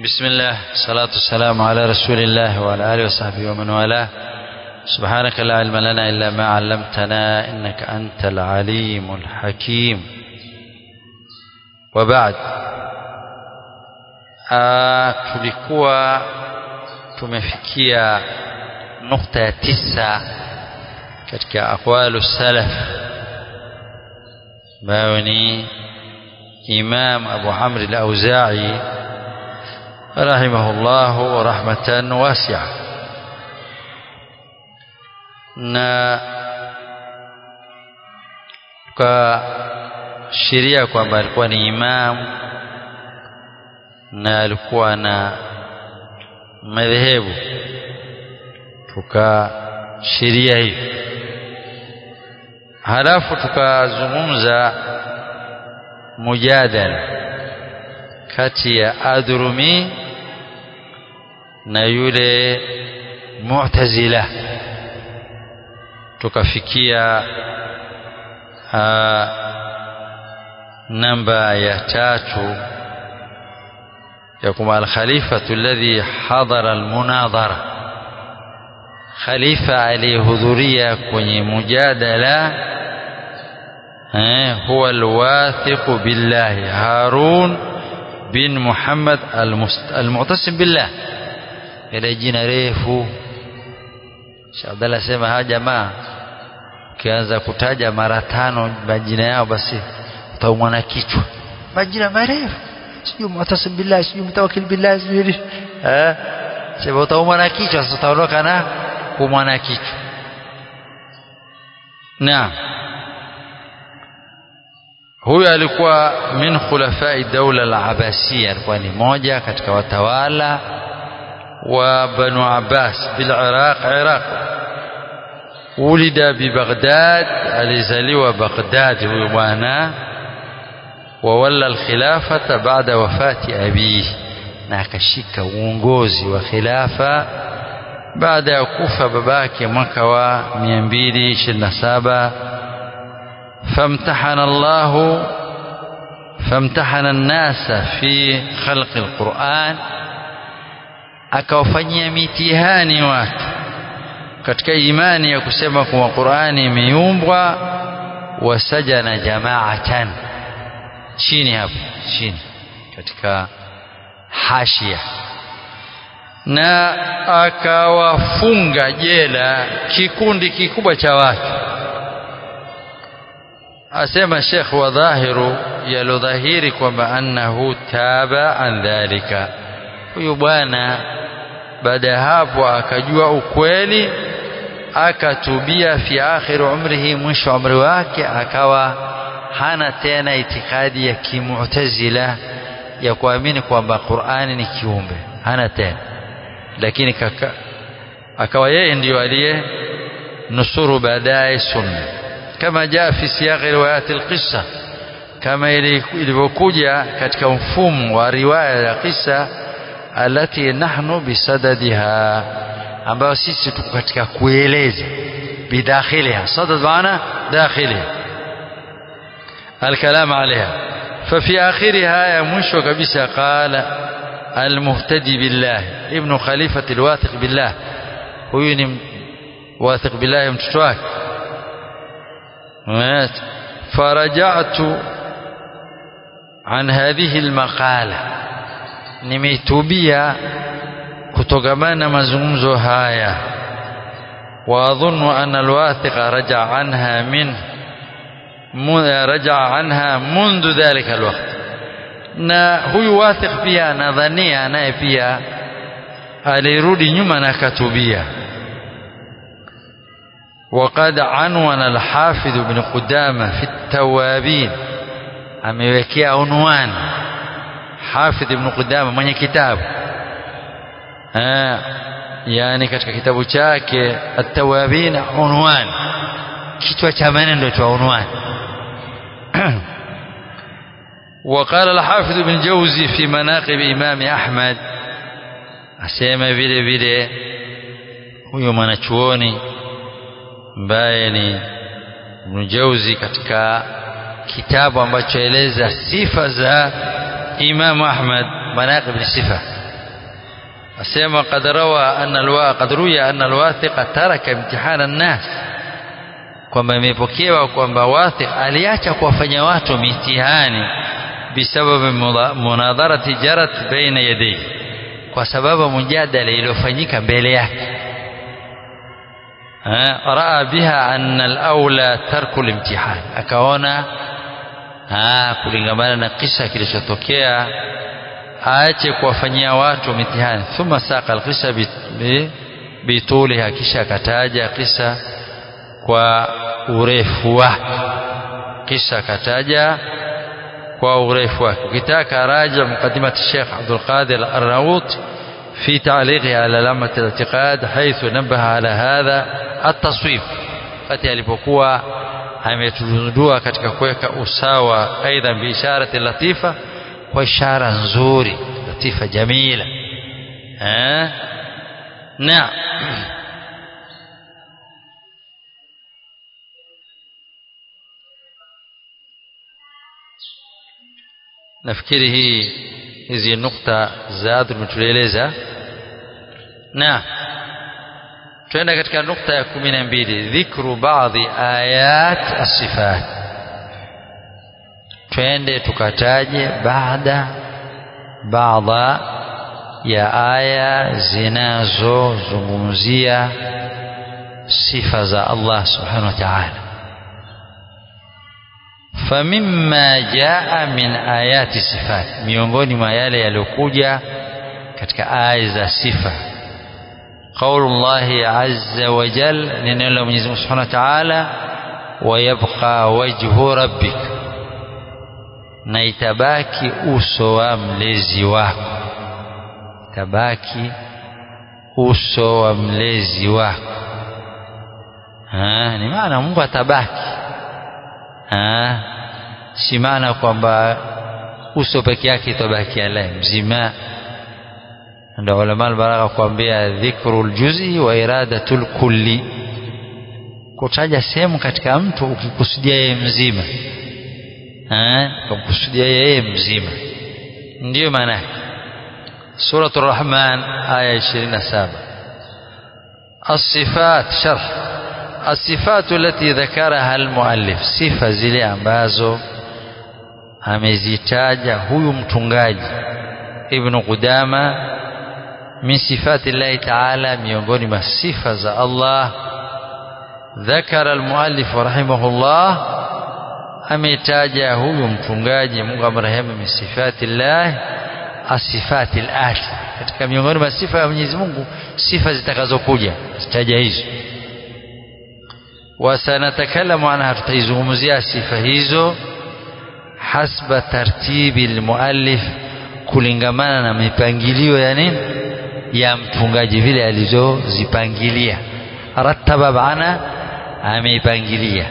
بسم الله الصلاة والسلام على رسول الله وعلى آله وصحبه ومن والاه سبحانك لا علم لنا إلا ما علمتنا إنك أنت العليم الحكيم وبعد tulikuwa tumefikia nukta ya tisa katika aqwalu salaf ambayo ni Imam Abu Amr al-Auza'i rahimahullahu rahmatan wasi'a na tukashiria kwamba alikuwa ni imam na alikuwa na madhehebu tukashiria hivi halafu tukazungumza mujadala kati ya adrumi na yule mu'tazila tukafikia namba ya tatu ya kwamba alkhalifatu alladhi hadara almunadhara khalifa aliyehudhuria kwenye mujadala eh, huwa alwathiqu billahi harun bin muhammad almu'tasim billah ile jina refu Sheikh Abdallah sema hawa jamaa ukianza kutaja mara tano majina yao basi utaumwa na kichwa majina marefu sijui mu'tasim billah sijui mutawakkil billah sijui eh sema utaumwa na kichwa sasa utaondoka na kuumwa na kichwa naam huyu alikuwa min khulafai daula al-abbasiyya alikuwa ni moja katika watawala wa banu abbas bil iraq iraq ulida bi baghdad alizaliwa baghdad huyu bwana وولى الخلافة بعد وفاة أبيه na akashika uongozi wa khilafa baada ya kufa babake mwaka wa 227 famtahana Allah famtahana an-nasa fi khalqi al-Qur'an akawafanyia mitihani watu katika imani ya kusema kuwa Qur'ani imeumbwa wasajana jamaatan chini hapo chini katika hashia na akawafunga jela kikundi kikubwa cha watu asema Sheikh wa dhahiru yalodhahiri kwamba annahu taba an dhalika huyu bwana baada ya hapo akajua ukweli akatubia fi akhir umrihi mwisho wa umri wake akawa hana tena itikadi ya kimu'tazila ya kuamini kwamba Qur'ani ni kiumbe hana tena lakini kaka akawa yeye ndiyo aliye nusuru baadaye sunna kama jaa fi siyaqi riwayat alqissa kama ilivyokuja katika mfumo wa riwaya ya kisa alati nahnu bisadadiha ambayo sisi tuko katika kueleza bidakhiliha sadad maana dakhiliha الكلام عليها ففي آخرها يا مشو كبسة قال المهتدي بالله ابن خليفة الواثق بالله هو واثق بالله متتواك فرجعت عن هذه المقالة nimeitubia kutokamana na mazungumzo haya واظن ان الواثق رجع عنها منه رجع عنها منذ ذلك الوقت na huyu wathiq pia anadhania naye pia alirudi nyuma na katubia وقد عنون الحافظ ابن قدامة في التوابين amewekea unwan Hafidh ibn Qudama mwenye kitabu yani katika kitabu chake at-tawabin unwan kichwa cha maneno cha unwan وقال الحافظ ابن جوزي في مناقب إمام أحمد asema vile vile huyo mwanachuoni ambaye ni Ibn Jauzi katika kitabu ambacho eleza sifa za Imam Ahmad manaqib ni sifa asema qad rawa anna alwa qad ruya anna alwathiqa taraka imtihana an-nas kwamba imepokewa kwamba wathiq aliacha kuwafanya watu mitihani bisababi munadharati jarat baina yadayhi kwa sababu mujadala iliyofanyika mbele yake raa biha anna al-aula tarku al-imtihan akaona kulingamana na kisa kilichotokea aache kuwafanyia watu mitihani thumma saqa al-qissa bituliha kisha akataja kisa kwa urefu wake kisha akataja kwa urefu wake ukitaka raja muqaddimat Sheikh Abdul Qadir Al-Arnaut في تعليقه على لامة الاعتقاد حيث نبه على هذا التصويب wakati alipokuwa ametudundua katika kuweka usawa aidha biisharati latifa kwa ishara nzuri latifa jamila eh na nafikiri hii hizi nukta za tumetueleza na twenda katika nukta ya kumi na mbili dhikru baadhi ayat asifat twende tukataje baada baadha ya aya zinazozungumzia sifa za Allah subhanahu wa ta'ala famimma jaa min ayati sifat miongoni mwa yale yaliyokuja katika aya za sifa قول الله عز وجل ننال من سبحانه وتعالى ويبقى وجه ربك na itabaki uso wa mlezi wako tabaki uso wa mlezi wako ha, ni maana Mungu atabaki ha, si maana kwamba uso peke yake itabaki alaye mzima ndio ulama albalagha kuambia dhikrul juz'i wa iradatul kulli kutaja sehemu katika mtu ukikusudia yeye mzima eh ukamkusudia yeye mzima ndiyo maana yake suratul rahman aya 27 الصفات شرح الصفات التي ذكرها المؤلف sifa zile ambazo amezitaja huyu mtungaji ibn Qudama min sifati llahi taala miongoni mwa sifa za Allah ذكر المؤلف رحمه الله ametaja huyu mtungaji Mungu amrehemu min sifati llah asifati alati katika miongoni mwa sifa ya Mwenyezi Mungu sifa zitakazokuja zitaja hizo wasanatakallamu anha tutaizungumzia sifa hizo hasba tartibi almuallif kulingamana na mipangilio ya nini ya mtungaji vile alizozipangilia rattaba bana ameipangilia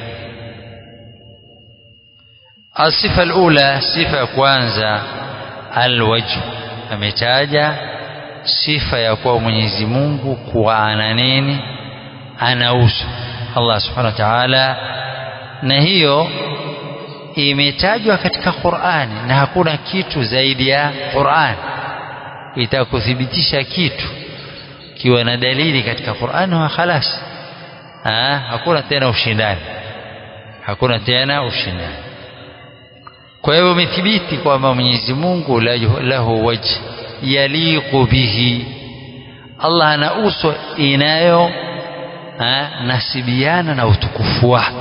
asifa alula sifa ya kwanza alwajh ametaja sifa ya kuwa Mwenyezi Mungu kuwa ana nini ana uso Allah subhanahu wa ta'ala na hiyo imetajwa katika Qur'ani na hakuna kitu zaidi ya Qur'ani itakuthibitisha kitu kiwa na dalili katika Qur'ani wa khalas ha, hakuna tena ushindani hakuna tena ushindani kwa hivyo umethibiti kwamba Mwenyezi Mungu lahu wajh yaliqu bihi Allah ana uso inayo ha, nasibiana na utukufu wake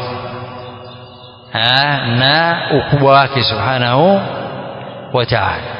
na ukubwa wake subhanahu wa ta'ala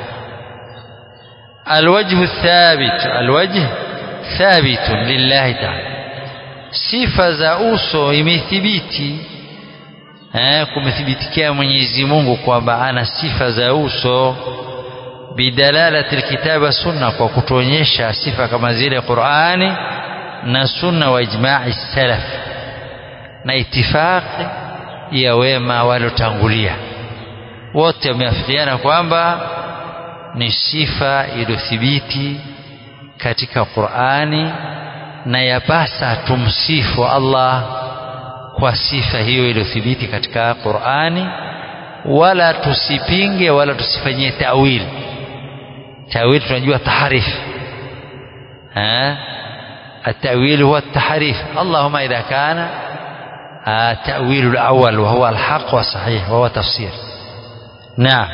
الوجه الثابت الوجه ثابت لله تعالى sifa za uso imethibiti eh kumethibitikia Mwenyezi Mungu kwamba ana sifa za uso bidalalati alkitabi wa sunna kwa kutuonyesha sifa kama zile Qur'ani na sunna wa ijma'i salaf na itifaqi ya wema walotangulia wote wameafikiana kwamba ni sifa iliyothibiti katika Qur'ani na yapasa tumsifu Allah kwa sifa hiyo iliyothibiti katika Qur'ani wala tusipinge wala tusifanyie tawili tawili tunajua taharif ها التأويل هو التحريف اللهم إذا كان التأويل الأول وهو الحق والصحيح وهو تفسير نعم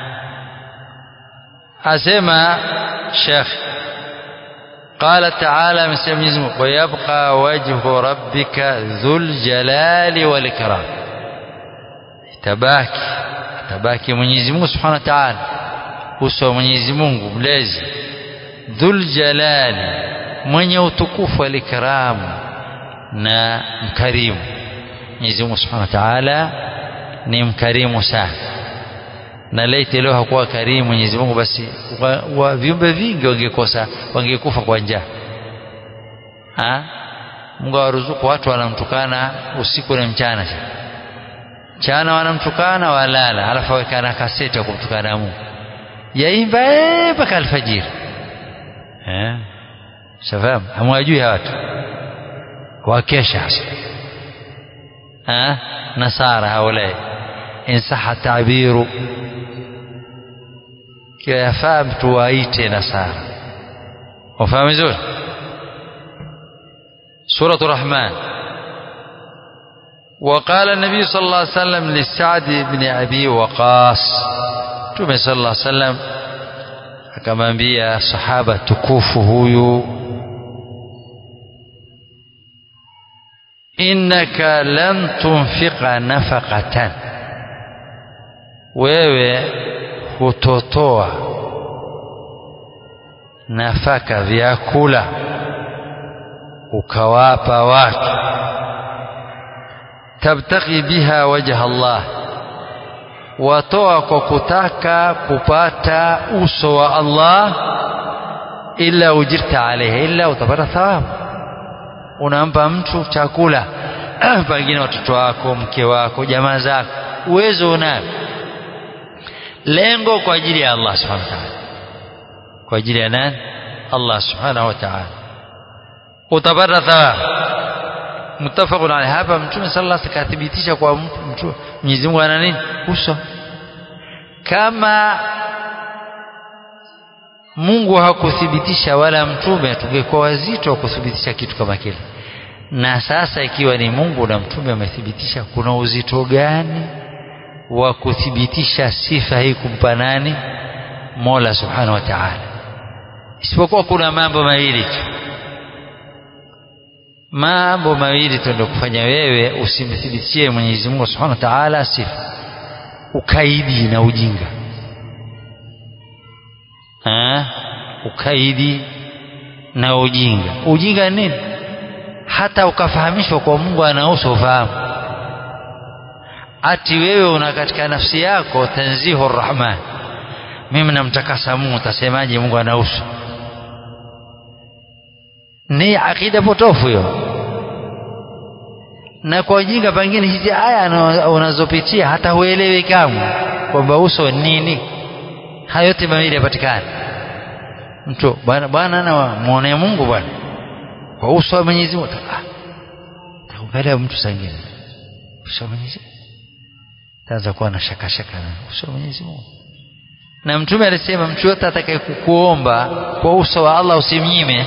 أسمى شيخ قال تعالى من سيميزم ويبقى وجه ربك ذو الجلال والإكرام tabaki tabaki Mwenyezi Mungu Subhanahu wa Ta'ala uso wa Mwenyezi Mungu mlezi dhul jalali mwenye utukufu wal ikram na mkarimu Mwenyezi Mungu Subhanahu wa Ta'ala ni mkarimu sana na laiti leo hakuwa karimu Mwenyezi Mungu basi wa, wa viumbe vingi wangekosa wangekufa kwa njaa ah Mungu awaruzuku watu wanamtukana usiku na mchana mchana wanamtukana walala alafu awekana kaseti ya kumtukana Mungu yaimba mpaka alfajiri eh shafahamu hamwajui watu wakesha hasa eh nasara haulai insaha tabiru kiwa yafaa mtu waite nasara wafahamu vizuri suratu rahman وقال النبي صلى الله عليه وسلم لسعد بن أبي وقاص Mtume صلى الله عليه وسلم akamwambia sahaba tukufu huyu innaka lan tunfiqa nafaqatan wewe hutotoa nafaka vyakula ukawapa watu tabtaghi biha wajha Allah watoa kwa kutaka kupata uso wa Allah illa ujirta alaiha illa utapata thawabu unampa mtu chakula pengine watoto wako mke wako jamaa zako uwezo unayo lengo kwa ajili ya Allah subhanahu wa ta'ala kwa ajili ya nani Allah subhanahu wa ta'ala utapata thawabu mutafaqun alayhi hapa mtume sallallahu alayhi wasallam kathibitisha kwa mtu Mwenyezi Mungu ana nini uso kama Mungu hakuthibitisha wala mtume tungekuwa wazito wa kuthibitisha kitu kama kile na sasa ikiwa ni Mungu na mtume amethibitisha kuna uzito gani wa kuthibitisha sifa hii kumpa nani Mola Subhanahu wa Ta'ala isipokuwa kuna mambo mawili tu mambo mawili tu ndio kufanya wewe usimthibitishie Mwenyezi Mungu Subhanahu wa Ta'ala sifa ukaidi na ujinga ha? ukaidi na ujinga ujinga nini hata ukafahamishwa kwa Mungu ana uso ufahamu ati wewe una katika nafsi yako tanzihu rahman mimi namtakasa Mungu utasemaje Mungu ana uso ni akida potofu hiyo na kwa ujinga pengine hizi aya unazopitia hata huelewi kamwe kwamba uso nini hayo yote mawili yapatikana mtu bwana bwana na muone Mungu bwana kwa uso wa Mwenyezi Mungu ah taangalia mtu sangine uso wa Mwenyezi taanza kuwa na shaka shaka na uso wa Mwenyezi Mungu na mtume alisema mtu yote atakayekukuomba kwa uso wa Allah usimnyime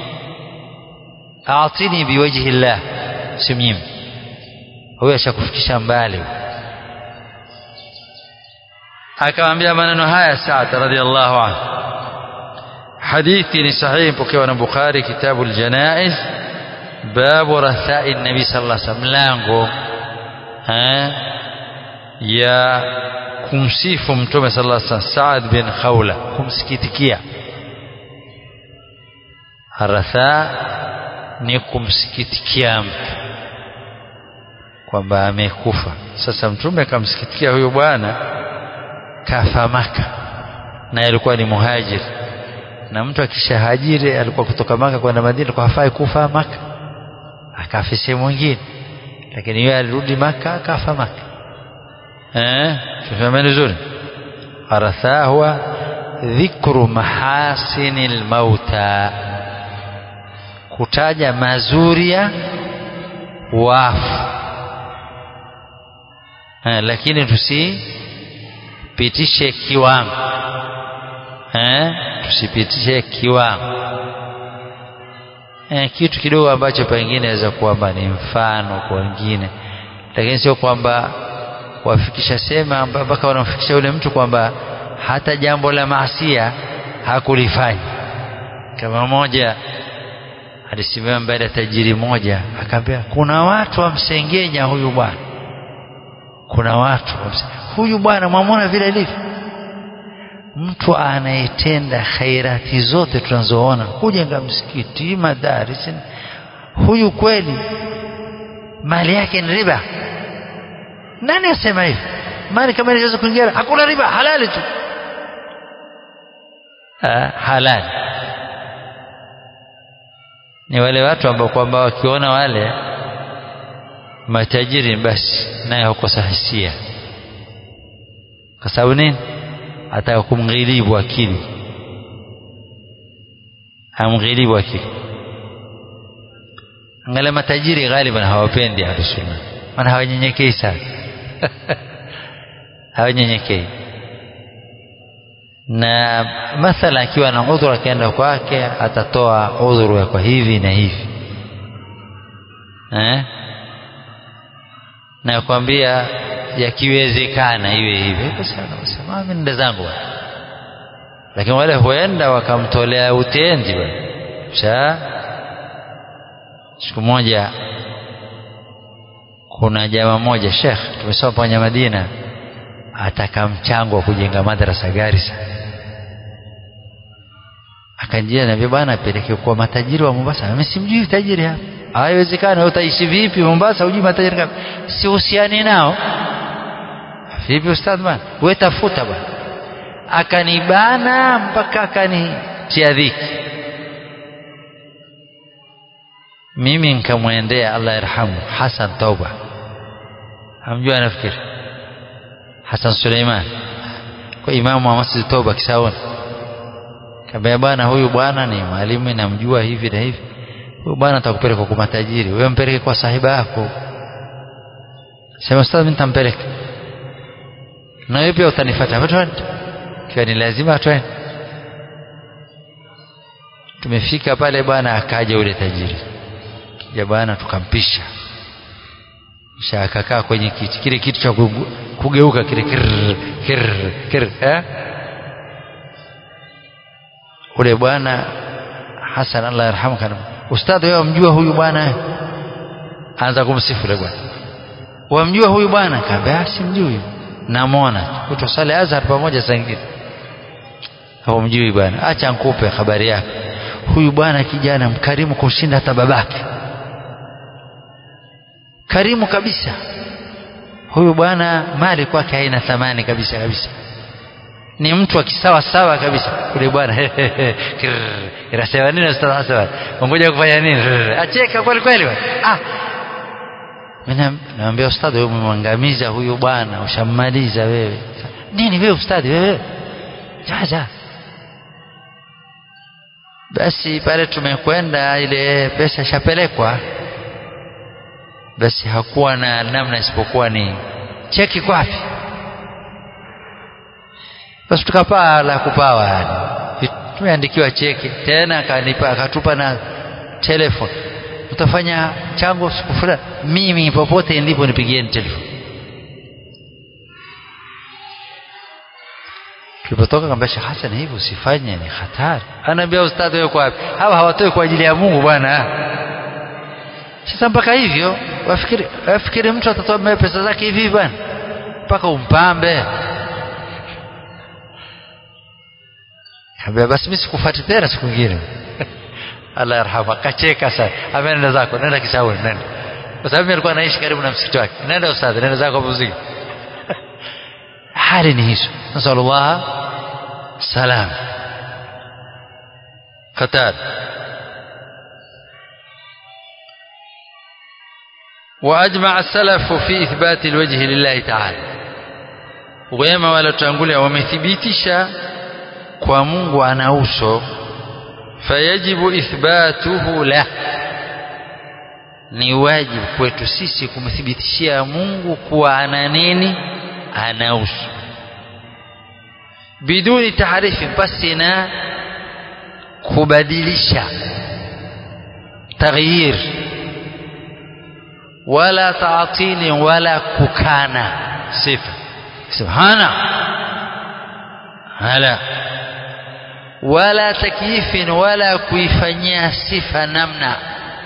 aatini biwajhi llah usimnyime huyo ashakufikisha mbali akamwambia maneno haya Saad radhiallahu anhu hadithi ni sahihi pokewa na Bukhari kitabu aljanaiz babu rathai nabi sallallahu alaihi wasallam mlango ya kumsifu mtume sallallahu alaihi wasallam Saad bin Khawla kumsikitikia ratha ni kumsikitikia mtu kwamba amekufa sasa mtume akamsikitikia huyo bwana kafa maka na alikuwa ni muhajir na mtu akishahajiri alikuwa kutoka maka kwenda madina kwa hafai kufa maka akafa sehemu nyingine lakini yeye alirudi maka akafa maka eh tufahameni vizuri aratha huwa dhikru mahasinil mauta kutaja mazuri ya wafu eh, lakini tusipitishe kiwango eh, tusipitishe kiwango eh, kitu kidogo ambacho pengine inaweza kwamba ni mfano kwa wengine lakini sio kwamba wafikisha sema mpaka wanamfikisha yule mtu kwamba hata jambo la maasia hakulifanya kama mmoja alisimama mbele ya tajiri moja akaambia kuna watu wamsengenya huyu bwana kuna watu huyu bwana mwamwona vile alivyo mtu anayetenda khairati zote tunazoona kujenga msikiti madaris huyu kweli mali yake ni riba nani asema hivi mali kama inaweza kuingia hakuna riba halali tu ha, halali ni wale watu ambao kwamba wakiona wale matajiri basi naye hukosa hisia kwa sababu nini ataka kumghilibu akili amghilibu akili angalia matajiri ghaliban hawapendi ahlusunna maana hawanyenyekei sana hawanyenyekei na mathala akiwa na udhuru akienda kwake atatoa udhuru kwa hivi na hivi eh? na kwambia yakiwezekana iwe hivi sema mimi nenda zangu lakini wale huenda wakamtolea utenzi cha siku moja kuna jamaa moja Sheikh tumesoma kwenye Madina ataka mchango wa kujenga madrasa Garissa akanjia naambia bwana apeleke kwa matajiri wa Mombasa mimi simjui tajiri hapa haiwezekani utaishi vipi Mombasa hujui matajiri kama si uhusiani nao vipi ustadh bwana wewe tafuta bwana akanibana mpaka akanitia dhiki mimi nikamwendea Allah yarhamu Hassan Tauba hamjua nafikiri Hassan Suleiman kwa imamu wa Masjid Tauba Kisaoni kabla bwana huyu bwana ni mwalimu namjua hivi na hivi huyu bwana atakupeleka kwa matajiri wewe mpeleke kwa sahiba yako sema ustadh mimi nitampeleka na wewe pia utanifuata twende kiwa ni lazima twende tumefika pale bwana akaja ule tajiri kija bwana tukampisha kisha akakaa kwenye kiti kile kitu cha kugeuka kile kirr kirr kirr eh ule bwana Hassan Allah yarhamu kana ustadhi wewe wamjua huyu bwana anza kumsifu ule bwana wamjua huyu bwana kaambia simjui namwona kutosali Azhar pamoja saa ingine hawamjui bwana acha nikupe habari yake huyu bwana kijana mkarimu kumshinda hata babake karimu kabisa huyu bwana mali kwake haina thamani kabisa kabisa ni mtu akisawa sawa kabisa yule bwana inasema nini ustadh Hassan ngoja kufanya nini acheka kweli kweli ah mimi naambia ustadhi wewe umemwangamiza huyu bwana ushammaliza wewe nini wewe ustadhi wewe jaja basi pale tumekwenda ile pesa ishapelekwa basi hakuwa na namna isipokuwa ni cheki kwapi basi tukapaa la kupawa yani tumeandikiwa cheki tena akanipa akatupa na telefoni utafanya chango siku fulani mimi popote nilipo nipigieni telefoni tulipotoka kamba Sheikh Hassan hivi usifanye ni hatari anaambia ustadhi wewe wapi hawa hawatoi kwa ajili ya Mungu bwana sasa mpaka hivyo wafikiri wafikiri mtu atatoa pesa zake hivi bwana mpaka umpambe Ambia basi mimi sikufuati tena siku nyingine. Allah yarhamu akacheka sana. Ameenda zako, nenda Kisauni, nenda. Kwa sababu alikuwa anaishi karibu na msikiti wake. Nenda ustadhi, nenda zako muziki. Hali ni hizo. Nasallallahu salam. Qatar. وأجمع السلف في إثبات الوجه لله تعالى وما ولا تنقل ومثبتشا kwa Mungu ana uso fayajibu ithbatuhu la ni wajibu kwetu sisi kumthibitishia Mungu kuwa ana nini ana uso biduni taharifi basi na kubadilisha taghyir wala taatili wala kukana sifa subhana hala wala takyifin wala kuifanyia sifa namna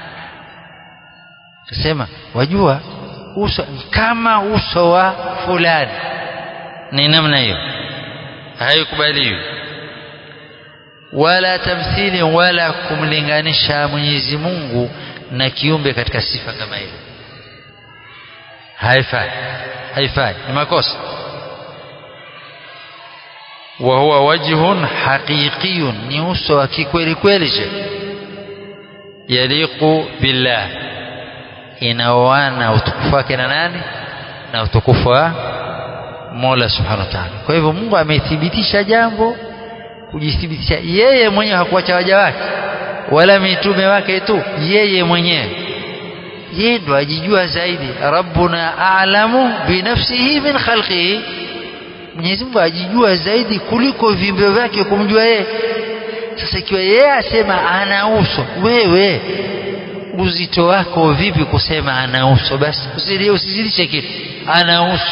sema wajua uso kama uso wa fulani ni namna hiyo haikubaliwi wala tamthili wala kumlinganisha Mwenyezi Mungu na kiumbe katika sifa kama hiyo haifai haifai ni makosa wa huwa wajhun haqiqiyun ni uso wa kikweli kweli je yaliqu billah inaoana utukufu wake na nani na utukufu wa Mola subhanahu wa ta'ala kwa hivyo Mungu amethibitisha jambo kujithibitisha yeye mwenyewe hakuacha waja wake wala mitume wake tu yeye mwenyewe yeye ndo ajijua zaidi rabbuna a'lamu binafsihi min khalqihi Mwenyezi Mungu ajijua zaidi kuliko viumbe vyake kumjua yeye sasa ikiwa yeye asema ana uso wewe uzito wako vipi kusema ana uso basi usizidishe kitu ana uso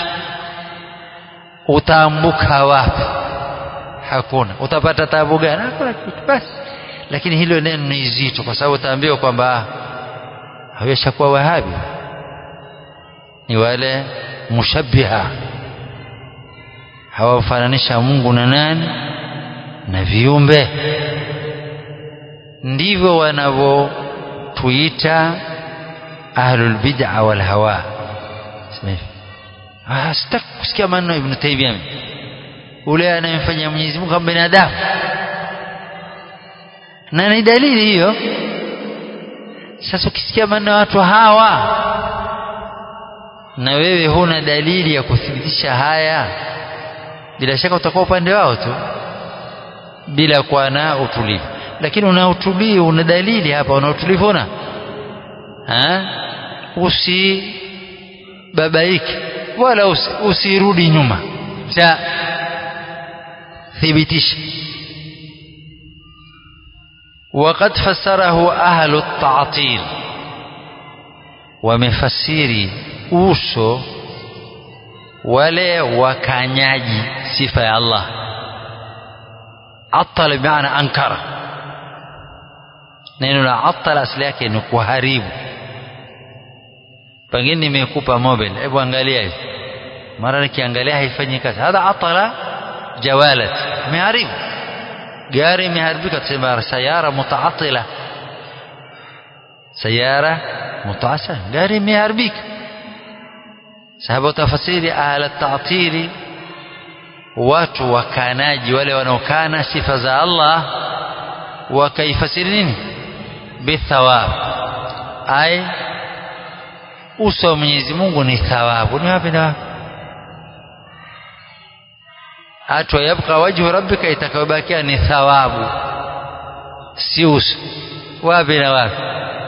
utaambuka wapi hakuna utapata taabu gani hakuna kitu basi lakini hilo neno ni zito kwa sababu utaambiwa kwamba haweshakuwa wahabi ni wale mushabbiha hawafananisha Mungu na nani na viumbe ndivyo wanavyotuita ahlul bid'a wal hawa ah sitaki kusikia maneno ibn Taymiyyah ule anayemfanya Mwenyezi Mungu kama binadamu na ni dalili hiyo sasa ukisikia maneno ya watu hawa na wewe huna dalili ya kuthibitisha haya bila shaka utakuwa upande wao tu bila kuwa na utulivu lakini una utulivu una dalili hapa una utulivu una usibabaike wala usi, usirudi nyuma cha thibitisha وقد فسره أهل التعطيل ومفسيري uso wale wakanyaji sifa ya Allah atala bimaana ankara neno la atala asili yake ni kuharibu pengine nimekupa mobile hebu angalia hivi mara nikiangalia haifanyi kazi hadha atala jawalat imeharibu gari imeharibika tusema sayara mutaatila sayara mutaasa gari imeharibika sababu tafasiri ahla ta'tili watu wakanaji wale wanaokana sifa za Allah wakaifasiri nini bithawab ay uso wa Mwenyezi Mungu ni thawabu ni wapi na wapi hata yabqa wajhu rabbika itakayobakia ni thawabu si uso wapi na wapi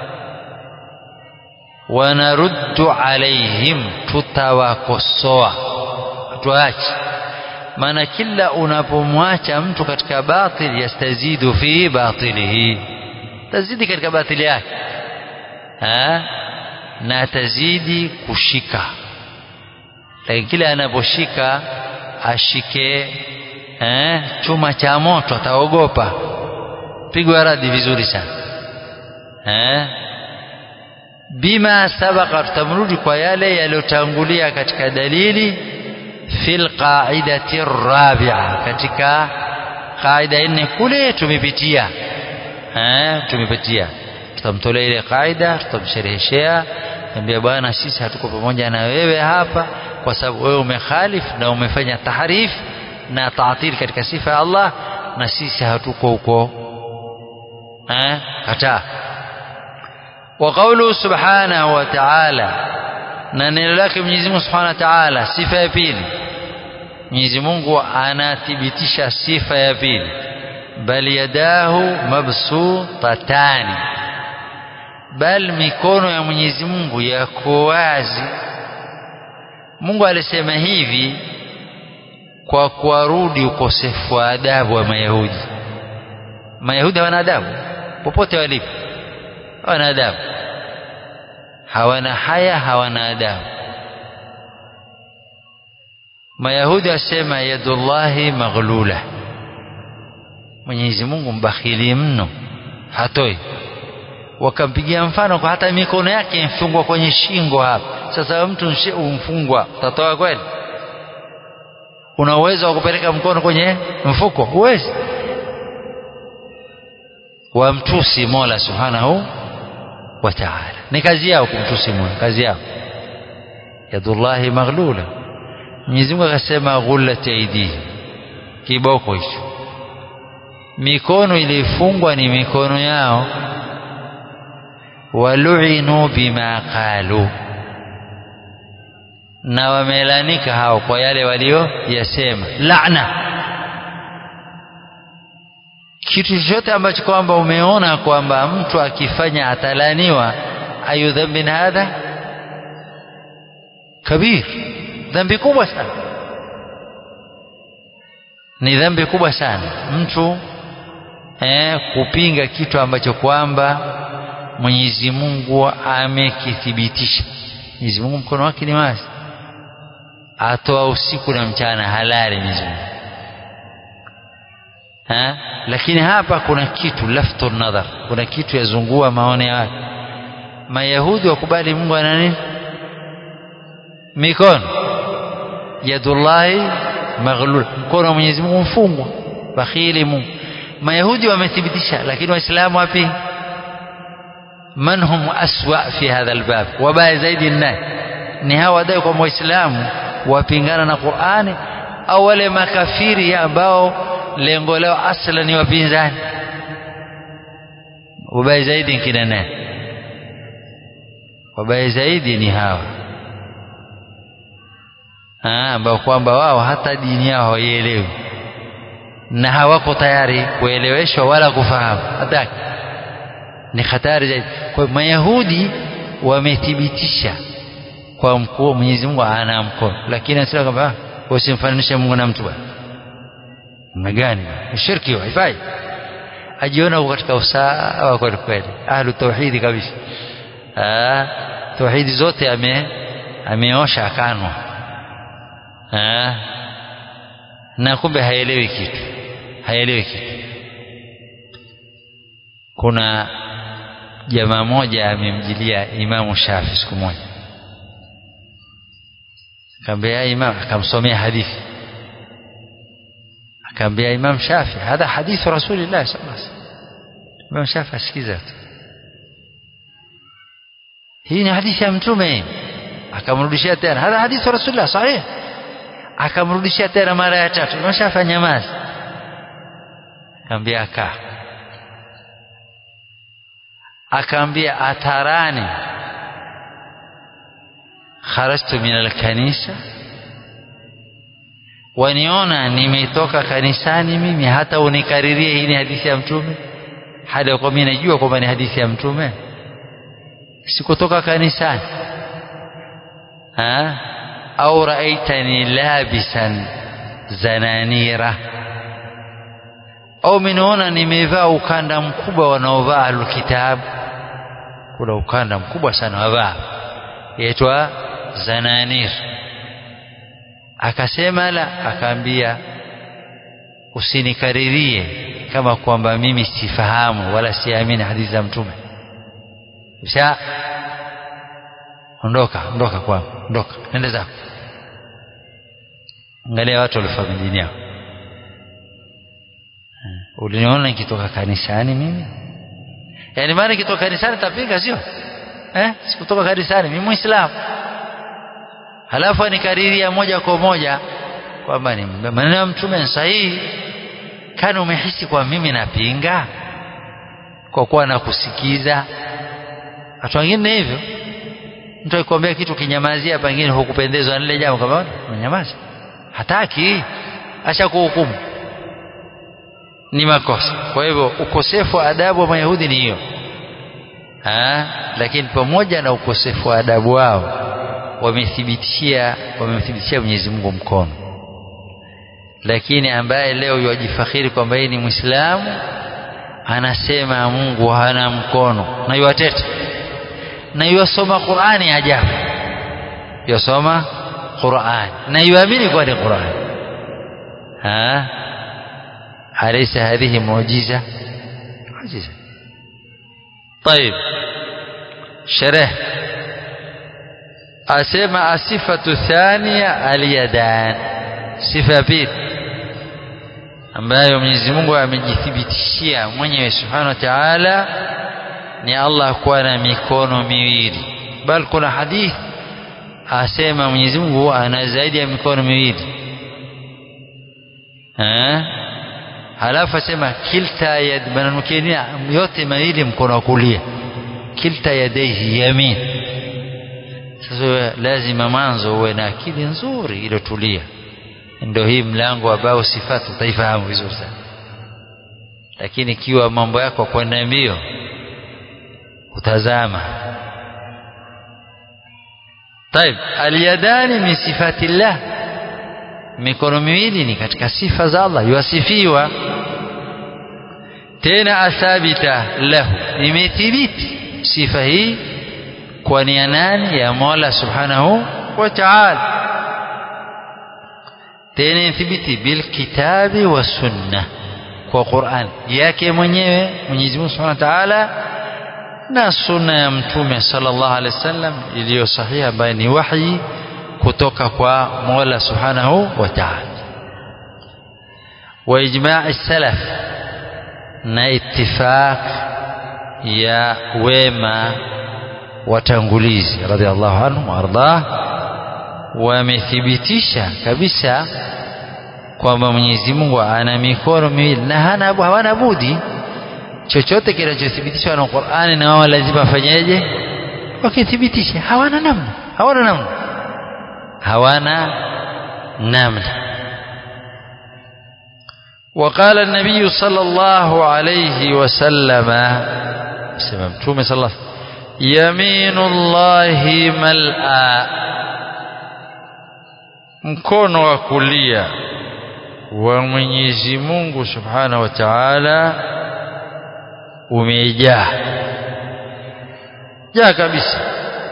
wanaruddu alaihim tutawakosoa tuache maana kila unapomwacha mtu katika batil yastazidu fi batilihi tazidi katika batili yake ha? na tazidi kushika lakini kila anaposhika ashike eh, chuma cha moto ataogopa pigwa radi vizuri sana eh? bima sabaka tutamrudi kwa yale yaliyotangulia katika dalili fil qaidati rabi'a katika qaida nne kule tumepitia eh tumepitia tutamtolea ile qaida tutamshereheshea ambia bwana sisi hatuko pamoja na wewe hapa kwa sababu wewe umekhalif na umefanya tahrif na taatil katika sifa ya Allah na sisi hatuko huko eh kataa وقوله سبحانه وتعالى na neno lake Mwenyezi Mungu Subhanahu wa Ta'ala sifa ya pili Mwenyezi Mungu anathibitisha sifa ya pili bal yadahu mabsutatani bal mikono ya Mwenyezi Mungu yako wazi Mungu alisema hivi kwa kuwarudi ukosefu wa adabu wa Mayahudi Mayahudi hawana adabu popote walipo hawana adabu hawana haya hawana adabu mayahudi wasema yadullahi maghlula mwenyezi mungu mbakhili mno hatoi wakampigia mfano kwa hata mikono yake imfungwa kwenye shingo hapa sasa mtu umfungwa utatoa kweli una uwezo wa kupeleka mkono kwenye mfuko huwezi wamtusi mola subhanahu wa taala ni kazi yao kumtusi mola kazi yao yadullahi maghlula mwenyezi mungu akasema ghullat aidihim kiboko hicho mikono ilifungwa ni mikono yao waluinu bima qalu na wamelanika hao kwa yale walioyasema laana kitu chochote ambacho kwamba umeona kwamba mtu akifanya atalaniwa ayu dhambin hadha kabir dhambi kubwa sana ni dhambi kubwa sana mtu eh, kupinga kitu ambacho kwamba Mwenyezi Mungu amekithibitisha. Mwenyezi Mungu mkono wake ni wazi, atoa usiku na mchana halali Mwenyezi Mungu ha? Lakini hapa kuna kitu laftu nadhar, kuna kitu yazungua maoni ya watu. Mayahudi wakubali Mungu ana nini? Mikono, yadullahi maghlul, mkono wa Mwenyezi Mungu mfungwa, bakhili Mungu. Mayahudi wamethibitisha, lakini Waislamu wapi? man hum aswa fi hadha albab wabaya zaidi nani ni hawa wadai kwamba waislamu wapingana na qurani au wale makafiri ambao lengo lao asla ni wapinzani wabaya zaidi nkina nani wabaya zaidi ni hawa ambao kwamba wao hata dini yao hawaielewi na hawako tayari kueleweshwa wala kufahamu hataki ni hatari zaidi. Kwa hiyo Mayahudi wamethibitisha kwa mkuu Mwenyezi Mungu ana mkono, lakini anasema kwamba usimfananishe Mungu na mtu bwana. Namna gani? Shirki haifai. Ajiona uko katika usawa kweli kweli, ahlu tauhidi kabisa. Ah, tauhidi zote ame ameosha akanwa. Ah, na kumbe haelewi kitu, haelewi kitu. Kuna jamaa moja amemjilia Imamu Shafi siku moja, akamwambia Imam, akamsomea hadithi, akamwambia Imam Shafi, hadha hadithu Rasulillah sallallahu alaihi wasallam. Imam Shafi asikiza tu, hii ni hadithi ya Mtume. Akamrudishia tena, hadha hadithu Rasulillah sahih. Akamrudishia tena mara ya tatu, Imam Shafi anyamaza, akamwambia kaa akaambia atarani kharajtu min alkanisa waniona nimetoka kanisani mimi hata unikaririe hii ni hadithi ya mtume hali kwa mimi najua kwamba ni hadithi ya mtume sikutoka kanisani ha au raaitani labisan zananira au minaona nimevaa ukanda mkubwa wanaovaa alkitabu kuna ukanda mkubwa sana wavaa yaitwa zananir akasema la akaambia usinikaririe kama kwamba mimi sifahamu wala siamini hadithi za mtume sha ondoka ondoka kwangu ondoka nenda zako angalia watu walifanya dini yao uliniona nikitoka kanisani mimi yaani maana nikitoka kanisani tapinga sio eh sikutoka kanisani mimi muislamu halafu anikariria moja kwa moja kwamba ni maneno ya mtume sahihi kana umehisi kwa mimi napinga kwa kuwa nakusikiza watu wengine hivyo mtu akikwambia kitu kinyamazia pengine hukupendezwa na lile jambo kama unyamaza hataki acha kuhukumu ni makosa kwa hivyo ukosefu wa adabu wa mayahudi ni hiyo lakini pamoja na ukosefu wa adabu wao wamethibitishia wamemthibitishia Mwenyezi Mungu mkono lakini ambaye leo yajifakhiri kwamba yeye ni Muislamu anasema Mungu hana mkono na yuwateta na yuwasoma Qur'ani ajabu yasoma Qur'an na yuamini kwa ni Qur'an ha alaysa hadhihi muujiza muujiza طيب شرح asema asifatu thania alyadan sifa pili ambayo Mwenyezi Mungu amejithibitishia mwenyewe Subhanahu wa Ta'ala ni Allah kuwa na mikono miwili bal kuna hadithi asema Mwenyezi Mungu ana zaidi ya mikono miwili eh halafu asema kilta yad manamkenia yote mawili mkono wa kulia kilta yadaihi yamin sasa lazima mwanzo uwe na akili nzuri iliyotulia ndio hii mlango ambao sifatu utaifahamu vizuri sana lakini ikiwa mambo yako kwenda mbio utazama طيب اليدان من صفات الله mikono miwili ni katika sifa za Allah yuasifiwa tena athabita lahu imethibiti sifa hii kwa nia nani ya Mola subhanahu wa ta'ala tena ithibiti bil kitabi wa sunna kwa Qur'an yake mwenyewe Mwenyezi Mungu Subhanahu wa Ta'ala na sunna ya mtume sallallahu alaihi wasallam iliyo sahiha ambayo ni wahi kutoka kwa Mola Subhanahu wa Ta'ala wa ijma'i salaf na ittifaq ya wema watangulizi radhiallahu anhu wardah wamethibitisha kabisa kwamba Mwenyezi Mungu ana mikono miwili na hana hawana budi chochote kinachothibitishwa na Qur'ani na wao lazima afanyeje wakithibitisha hawana namna hawana namna hawana namna وقال النبي صلى الله عليه وسلم سمع متومه صلى الله عليه وسلم يمين الله ملأ mkono wa kulia wa Mwenyezi Mungu Subhanahu wa Ta'ala umejaa jaa kabisa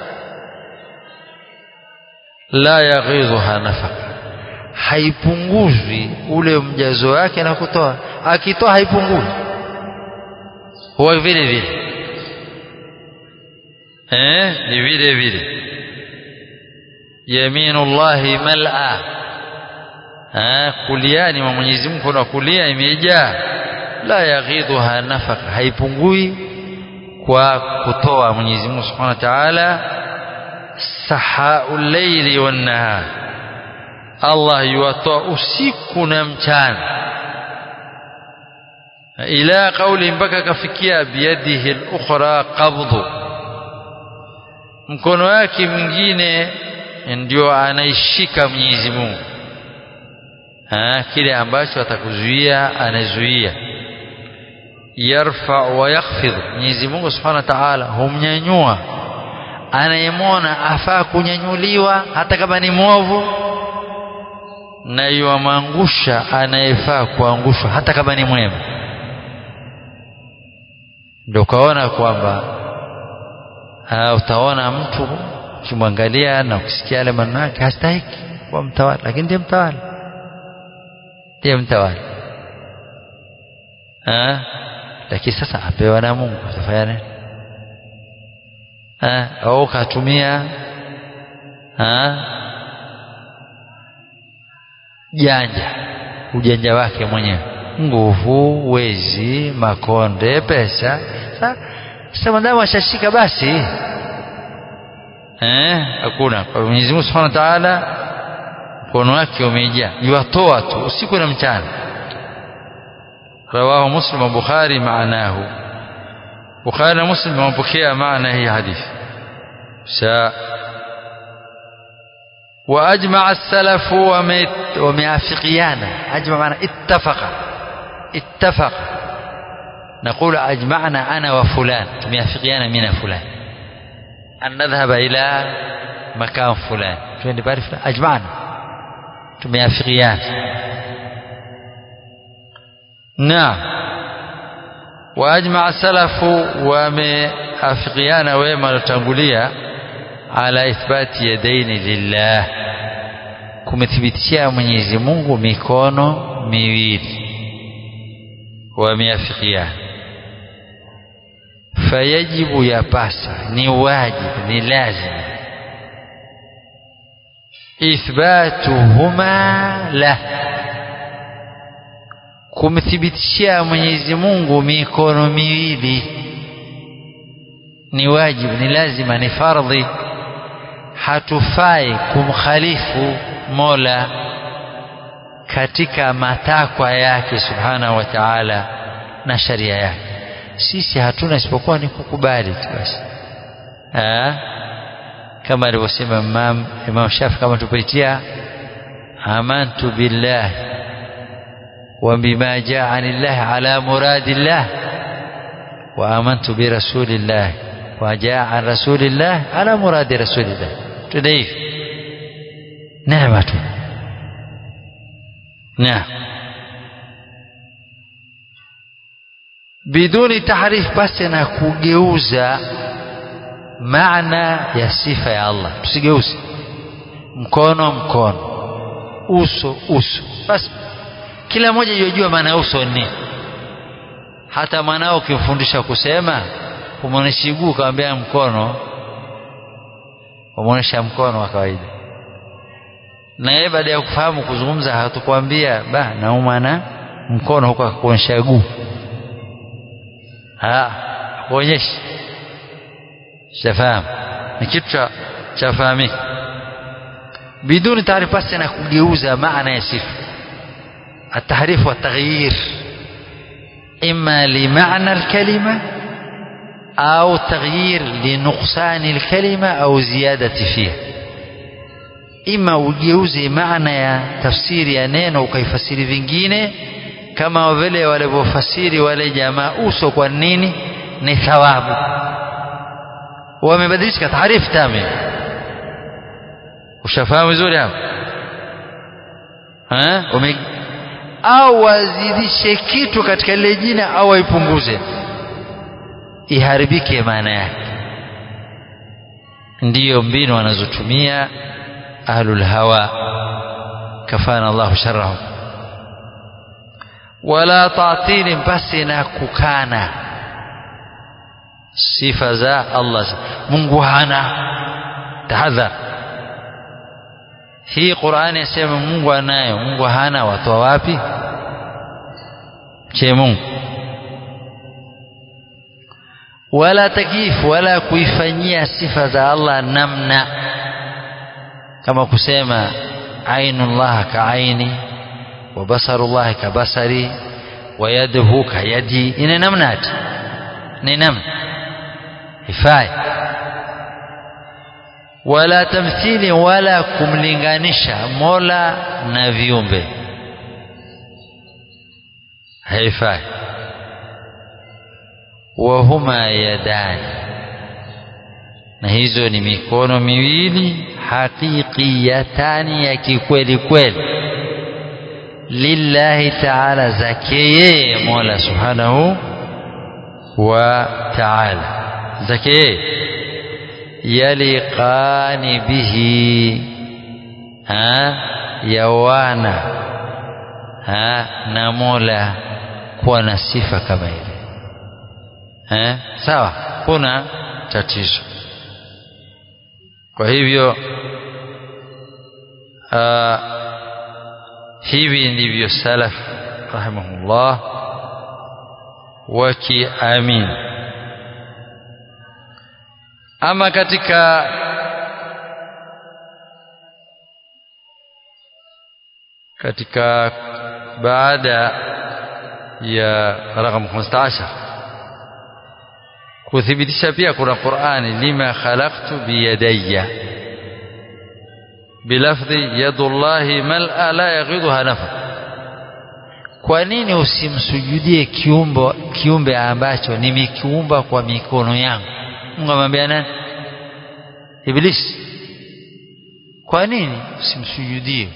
la yaghidhuha nafaka haipunguzwi ule mjazo wake na kutoa akitoa haipungui huwa vile vile eh ni vile vile yaminullahi mal'a ah kuliani mwa Mwenyezi Mungu na kulia imejaa la yaghidhuha nafaka haipungui kwa kutoa Mwenyezi Mungu Subhanahu wa Ta'ala sahaul layli wan nahar Allah yuwatoa usiku na mchana ila kauli mpaka kafikia biyadihi al-ukhra qabdhu mkono wake mwingine ndio anaishika Mwenyezi Mungu ha, kile ambacho atakuzuia anazuia yarfa wa yakhfid Mwenyezi Mungu Subhanahu wa Ta'ala humnyanyua anayemwona afaa kunyanyuliwa hata kama ni mwovu na yuamangusha anayefaa kuangushwa hata kama ni mwema ndio ukaona kwamba utaona mtu ukimwangalia na ukisikia yale maneno yake hastahiki kuwa mtawala lakini ndiye mtawala ndiye mtawala lakini sasa apewa na Mungu atafanya nini au katumia janja ujanja wake mwenyewe nguvu wezi makonde pesa sasa madamu ashashika basi eh hakuna kwa Mwenyezi Mungu Subhanahu wa Ta'ala mkono wake umejaa yuatoa tu usiku na mchana rawahu muslim wa bukhari maanahu bukhari na muslim wamepokea maana hii hadithi sa واجمع السلف ومعافقيانا اجمع معنى اتفق اتفق نقول اجمعنا انا وفلان موافقيانا من فلان أن نذهب إلى مكان فلان فين بعرف أجمعنا تميافقيان نعم waajmaa salafu wameafikiana wema waliotangulia ala ithbati yadaini lillah kumethibitishia Mwenyezi Mungu mikono miwili wameafikiana fayajibu yapasa ni wajibu ni lazima ithbatuhuma la kumthibitishia Mwenyezi Mungu mikono miwili ni wajibu ni lazima ni fardhi hatufai kumkhalifu Mola katika matakwa yake subhanahu wa ta'ala na sharia yake sisi hatuna isipokuwa ni kukubali tu basi kama alivyosema Imam Imam Shafi kama tupaitia amantu billah wa bima jaa anillah ala muradillah wa amantu bi rasulillah wa jaa an rasulillah ala muradi rasulillah tuna hivi neema tu naam biduni tahrif basi na kugeuza maana ya sifa ya Allah tusigeuze mkono mkono uso uso basi kila mmoja yojua maana ya uso ni hata mwanao ukimfundisha kusema umwonyesha mguu ukamwambia mkono umwonyesha mkono wa kawaida na yeye baada ya kufahamu kuzungumza hatukwambia ba nauma na mkono huko akakuonyesha guu kuonyesha shafahamu ni kitu cha fahamika biduni taarifa basi na kugeuza maana ya sifa التحريف والتغيير إما لمعنى الكلمة أو تغيير لنقصان الكلمة أو زيادة فيها إما ugeuze maana ya tafsiri ya neno ukaifasiri vingine kama vile walivyofasiri wale jamaa uso kwa nini ni thawabu wamebadilisha taarifu tame ushafahamu vizuri hapo au wazidishe kitu katika lile jina au waipunguze iharibike maana yake ndiyo mbinu wanazotumia ahlul hawa kafana Allahu sharrahum wala ta'tili basi na kukana sifa za Allah Mungu hana tahadhar hii Qur'ani yasema Mungu anayo Mungu hana watoa wapi che Mungu wala takif wala kuifanyia sifa za Allah namna kama kusema ainullah kaaini wa basarullah kabasari wa yaduhu kayadi ina namna ati ni namna ifai wala tamthili wala kumlinganisha Mola na viumbe haifai wahuma yadani na hizo ni mikono miwili haqiqiyatani ya kikweli kweli lillahi ta'ala zake yeye Mola subhanahu wa ta'ala zake yeye yaliqani bihi ha yawana ha na Mola kuwa na sifa kama ile eh sawa kuna tatizo kwa hivyo uh, hivi ndivyo salaf rahimahullah wakiamini ama katika katika baada ya rakam 15 kuthibitisha pia kuna Qur'ani lima khalaqtu biyadayya bilafdhi yadullahi mal'a la yaghidha nafa kwa nini usimsujudie kiumbe kiumbe ambacho nimekiumba kwa mikono yangu Mungu amwambia nani Iblis kwa nini usimsujudie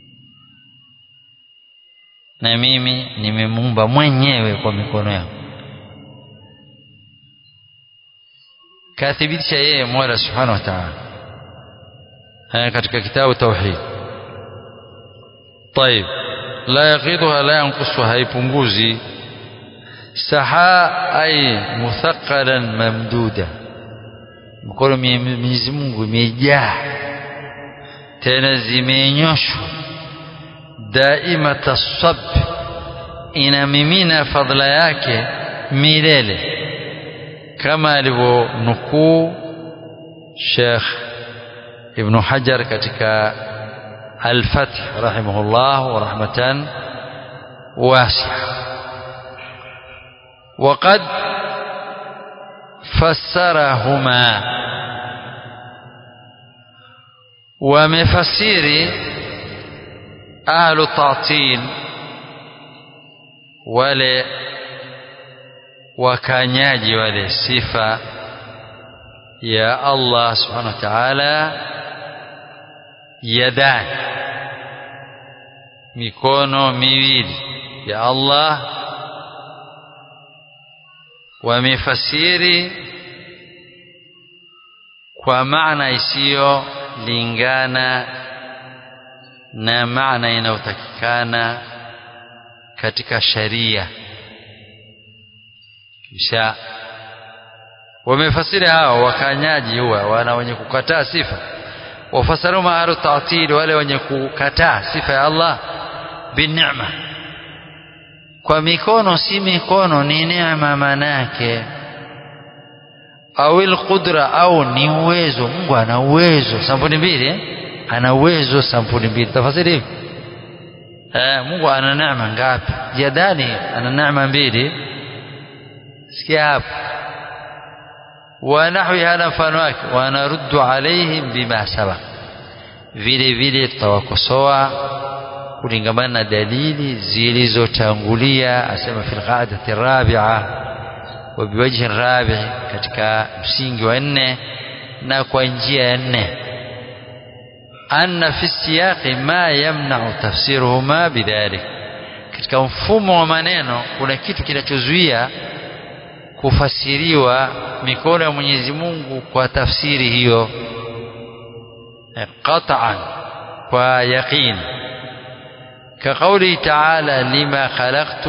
na mimi nimemuumba mwenyewe kwa mikono yangu kathibitisha yeye Mola Subhanahu wa Ta'ala katika kitabu tauhid طيب لا يغيضها لا ينقصها haipunguzi saha ay muthaqalan mamduda mkono Mwenyezi Mungu imejaa tena zimenyoshwa daima tasab inamimina fadhila yake milele kama alivyonukuu Sheikh Ibn Hajar katika Al-Fath rahimahullah wa rahmatan wasi'a وقد فسرهما ومفسير أهل التعطيل wale wakanyaji wale sifa ya Allah subhanahu wa ta'ala yadan mikono miwili ya Allah wamefasiri kwa maana isiyolingana na maana inayotakikana katika sharia kisha wamefasiri hao wakanyaji huwa wana wenye kukataa sifa wafasiru maaru ta'til wale wenye kukataa sifa ya Allah binneema kwa mikono si mikono ni neema manake au alqudra au ni uwezo Mungu ana uwezo sampuli mbili eh? ana uwezo sampuli mbili tafasiri hivi eh, Mungu ana neema ngapi jadani ana neema mbili sikia hapo ونحوي هذا mfano wake wanaruddu alaihim bima sabaq vile vile tutawakosoa kulingamana na dalili zilizotangulia asema fil qa'dati rabi'a wa biwajhi rabi' katika msingi wa nne na kwa njia ya nne anna fi siyaqi ma yamna'u tafsiruhuma bidhalik katika mfumo wa maneno kuna kitu kinachozuia kufasiriwa mikono ya Mwenyezi Mungu kwa tafsiri hiyo qat'an kwa yaqin كقوله تعالى لما خلقت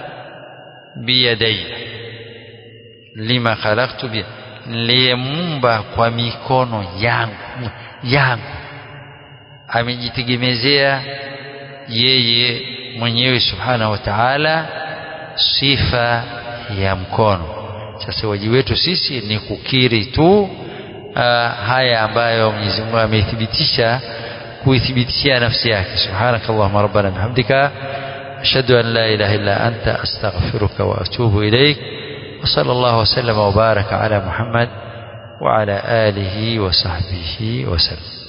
بيدي لما خلقت بيدي niliyeumba kwa mikono yangu yangu amejitegemezea yeye mwenyewe subhanahu wa ta'ala sifa ya mkono sasa wajibu wetu sisi ni kukiri tu uh, haya ambayo Mwenyezi Mungu amethibitisha kuithibitishia nafsi yake subhanakallahumma rabbana bihamdika ashhadu an la ilaha illa anta astaghfiruka wa atubu ilaik wa sallallahu wa sallama wa baraka ala muhammad wa ala alihi wa sahbihi wa sallam